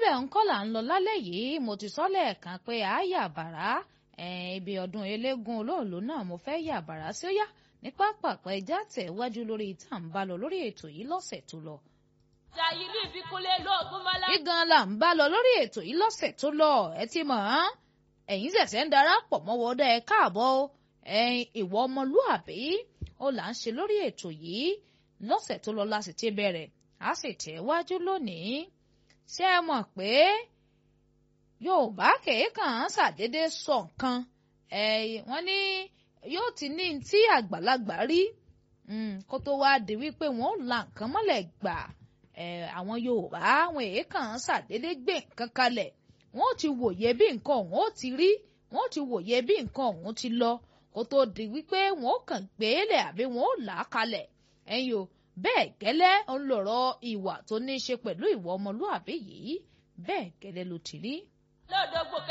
ibẹ̀ ń kọ́ là ń lọ lálẹ́ yìí mo ti sọ lẹ́ẹ̀kan pé a yà bàrá ibi ọdún eléégún olóòlù náà mo fẹ́ yà bàrá sí ó yá ní pápákọ̀ ẹja tẹ̀ wájú lórí ìta ń bá lọ lórí ètò yìí lọ́sẹ̀ tó lọ. Jàyírí ìfikúnlé lóògùn mọ́lá. gígan là ń bá lọ lórí ètò yìí lọ́sẹ̀ tó lọ ẹ ti mọ̀ ọ́n ẹ̀yin ṣẹ̀ṣẹ̀ ń darapọ̀ mọ́ wọ́dà ẹ káàbọ̀ ẹ̀yin ìwọ ọmọlúàbí ó là ń ṣe lórí ètò yìí lọ́sẹ̀ tó lọ la sì ti bẹ̀rẹ̀ a sì tẹ̀ wájú lónìí ṣé ẹ mọ̀ pé Yorùbá kèékàn ṣàdédé sọ nǹkan wọ́n ní yóò ti ní tí àgbàlagbà rí kó tó wá di wípé wọ́n la nǹkan mọ́lẹ̀ gbà àwọn Yorùbá àwọn èékàn ṣàdédé gbé nǹkan kalẹ̀ wọ́n ti wòye bí nǹkan ọ̀hún ó ti rí wọ́n ti wòye bí nǹkan ọ̀hún ti lọ kó tó di wípé wọ́n kàn gbélé àbí wọ́n là á kalẹ̀ ẹ̀yin o bẹ́ẹ̀ gẹ́lẹ́ ń lọ̀rọ̀ ìwà tó ní í ṣe pẹ̀lú ìwà ọmọlúàbí yìí bẹ́ẹ̀ gẹ́lẹ́ ló ti rí. lọ́dọ̀ gbòkè.